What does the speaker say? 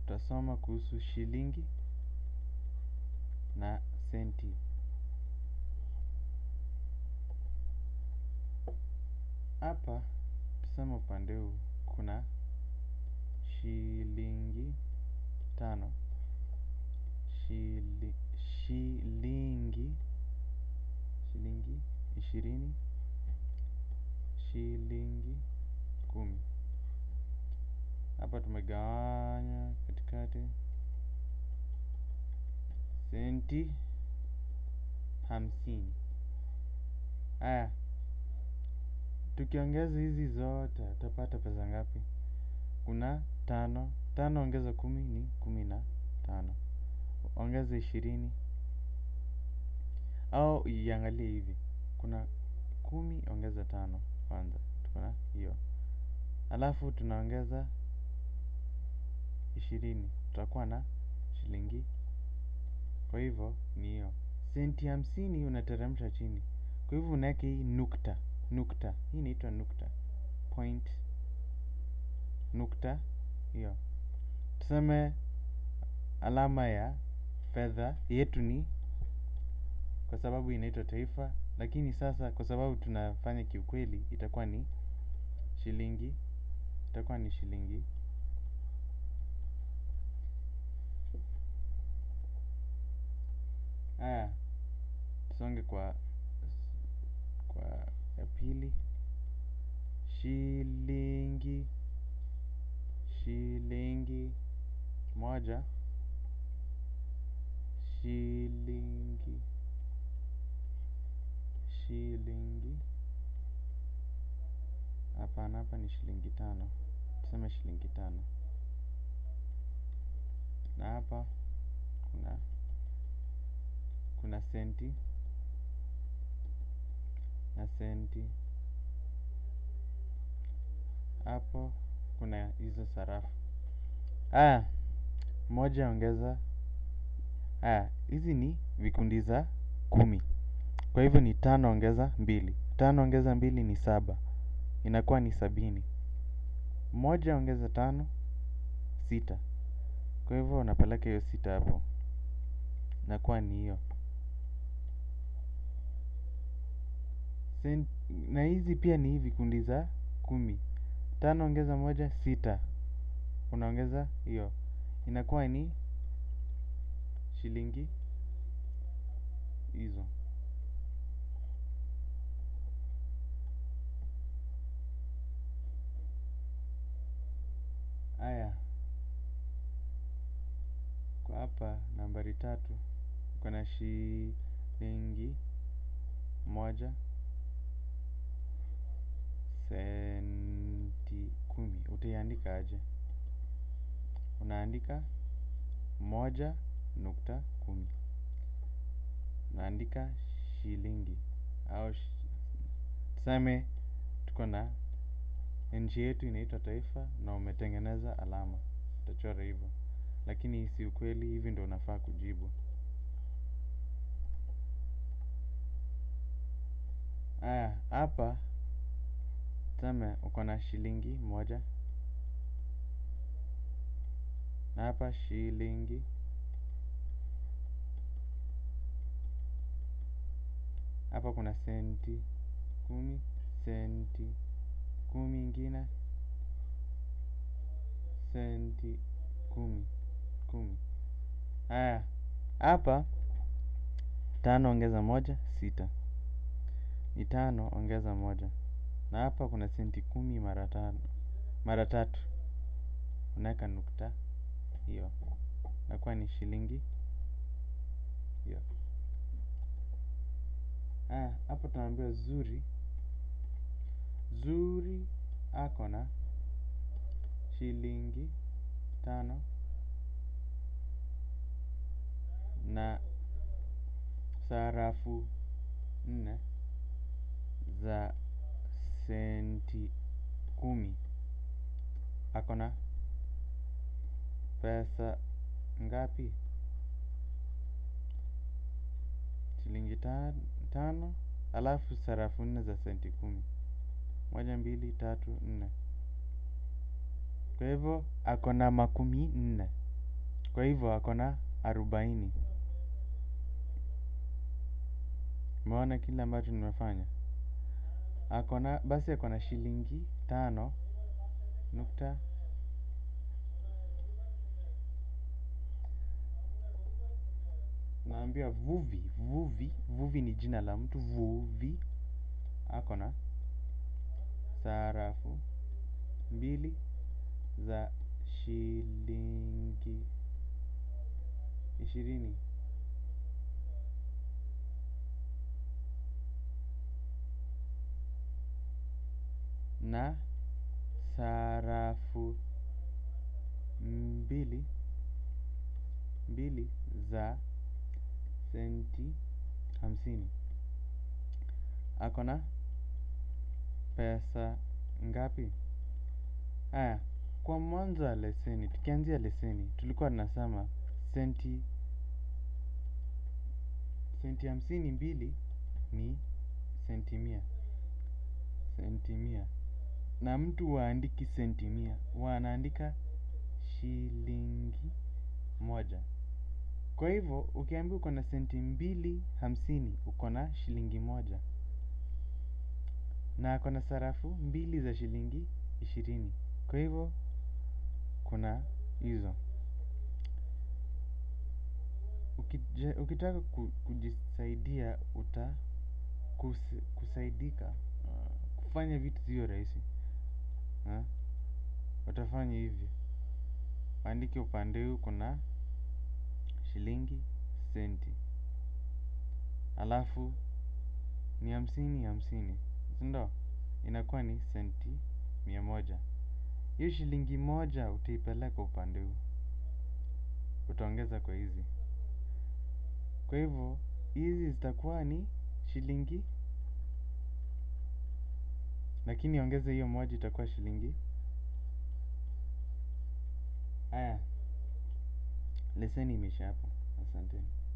tutasoma kuhusu shilingi na senti. Hapa tuseme upande huu kuna shilingi tano, shili, shilingi, shilingi ishirini, shilingi kumi. Hapa tumegawanya katikati senti hamsini. Aya, tukiongeza hizi zote tutapata pesa ngapi? Kuna tano, tano ongeza kumi ni kumi na tano. Ongeza ishirini au iangalie hivi, kuna kumi ongeza tano kwanza, tuko na hiyo, alafu tunaongeza ishirini, tutakuwa na shilingi. Kwa hivyo ni hiyo senti hamsini unateremsha chini, kwa hivyo unaweka hii nukta, nukta hii inaitwa nukta point, nukta hiyo. Tuseme alama ya fedha yetu ni kwa sababu inaitwa taifa, lakini sasa kwa sababu tunafanya kiukweli itakuwa ni shilingi, itakuwa ni shilingi. Haya, tusonge kwa kwa ya pili. Shilingi, shilingi moja, shilingi, shilingi. Hapana, hapa ni shilingi tano, tuseme shilingi tano. Na hapa kuna kuna senti na senti. Hapo kuna hizo sarafu. Aya, moja ongeza. Aya, hizi ni vikundi za kumi. Kwa hivyo ni tano ongeza mbili. Tano ongeza mbili ni saba. Inakuwa ni sabini. Moja ongeza tano, sita. Kwa hivyo unapeleka hiyo sita hapo. Inakuwa ni hiyo. Na hizi pia ni vikundi za kumi. Tano ongeza moja, sita. Unaongeza hiyo. Inakuwa ni shilingi hizo. Aya, kwa hapa nambari tatu kuna shilingi moja senti kumi. Utaiandika aje? Unaandika moja nukta kumi. Unaandika shilingi au tuseme tuko na nchi yetu inaitwa taifa na umetengeneza alama, utachora hivyo, lakini si ukweli, hivi ndio unafaa kujibu. Aya, hapa tuseme uko na shilingi moja na hapa shilingi hapa kuna senti kumi, senti kumi ingine, senti kumi kumi. Haya, hapa tano ongeza moja sita, ni tano ongeza moja, na hapa kuna senti kumi mara tano mara tatu, unaweka nukta hiyo, nakuwa ni shilingi hiyo. Haya, hapa tunaambiwa Zuri Zuri ako na shilingi tano na sarafu nne za senti kumi. Ako na pesa ngapi? Shilingi tano alafu sarafu nne za senti kumi. Moja, mbili, tatu, nne. Kwa hivyo ako na makumi nne. Kwa hivyo ako na arobaini. Umeona kile ambacho nimefanya? Ako na basi ako na shilingi tano nukta naambia vuvi vuvi vuvi ni jina la mtu vuvi ako na sarafu mbili za shilingi ishirini na sarafu mbili mbili za senti hamsini. Ako na pesa ngapi? Aya, kwa mwanzo wa leseni, tukianzia leseni, tulikuwa tunasema senti senti hamsini mbili ni senti mia. Senti mia. Na mtu waandiki senti mia, wanaandika shilingi moja. Kwa hivyo, ukiambiwa uko na senti mbili hamsini, uko na shilingi moja. Na ako na sarafu mbili za shilingi ishirini. Kwa hivyo, kuna hizo. Ukija- Ukitaka ku- kujisaidia uta kus- kusaidika uh, kufanya vitu ziwe rahisi uh, utafanya hivi andike upande huu kuna shilingi senti alafu ni hamsini hamsini sindo inakuwa ni senti mia moja hiyo shilingi moja utaipeleka upande huu utaongeza kwa hizi kwa hivyo hizi zitakuwa ni shilingi lakini ongeza hiyo moja itakuwa shilingi aya leseni imeisha hapo asanteni